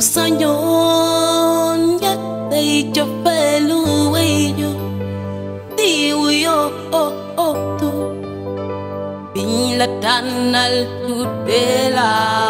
sañoon nga tey cofeelu wayju diwu yoo oh oh tu biñ la tànnal tuddee la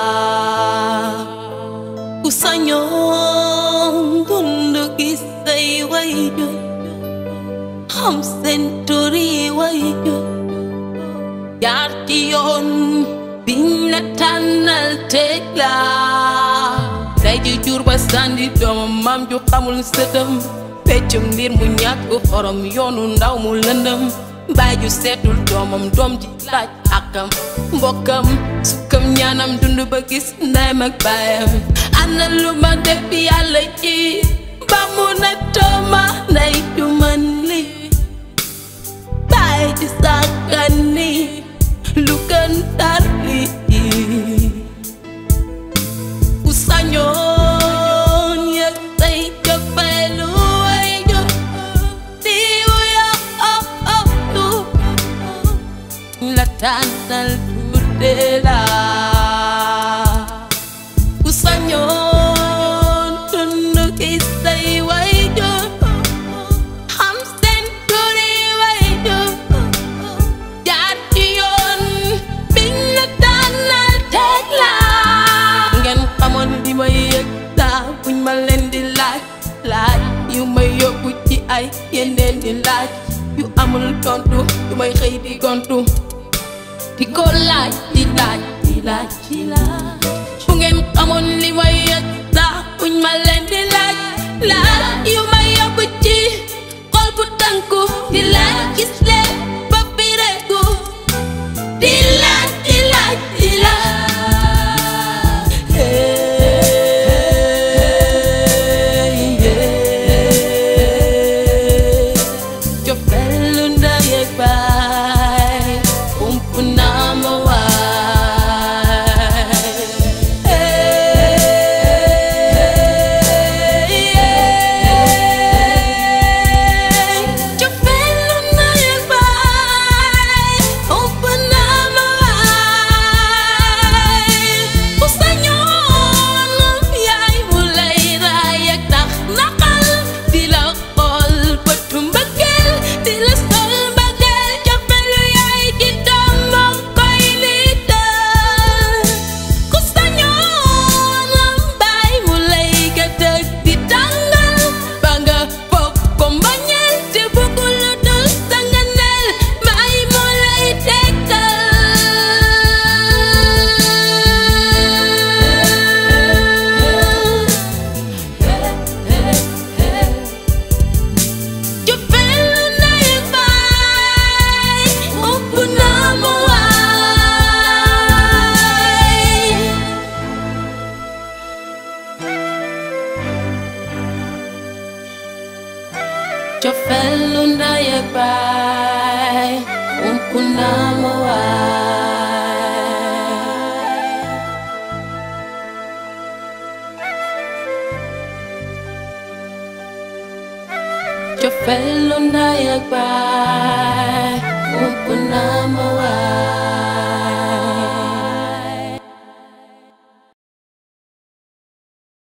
ku sañoon dund gis say wayju xam seen turi wayju jaar ci yoon biñ la tànnal teg la say ji jur ba sandi doomam maam ju xamul sëtam peccum mbir mu ñàkk xorom yoonu ndaw mu lëndëm baay ju seetul doomam doom ji laaj akam mbokkam sukkam ñaanam dund ba gis ndeyam ak baayam ana lu ma def yàlla ci ba mu na tooma ndey ju man li baay ji sàkkan ni lu gën tar li ku sañoon yëg say cofeelu way jo diwu ya oh oh tu la tànnal tuddee la ku sañoon dund gis say way jo xam seen turi way jo jaar ci yoon biñ la tànnal teg la ngeen xamoon li may yëg saa buñ ma leen di laaj laaj yu may yóbbu ci ay yeneen di laaj yu amul tontu yu may xëy di gontu di ko laaj di laaj di laaj di laaj bu ngeen xamoon li may yëg saa buñ ma leen di laaj laaj yu may yóbbu ci xol bu tànku di laaj gis leen ba bireeku di laaj di laaj di laaj cofeelu ndey ak baay ump naa ma waay cofeelu ndey ak baay ump naa ma waay ku sañoon yaay mu lay raay ak tax naqal di la xool bëtu mbëggeel di la sol mbëggeel cofeelu yaay ci doom moo koy liital ku sañoon baay mu lay gëtëg di tàngal ba nga foog ko mbañeel te bëggul lu dul sa nganeel baay mu lay tegtal cofeelu ndey ak baay ëpp naa ma waay cofeelu ndey ak baay ëpp naa ma waay cofeelu ndey ak baay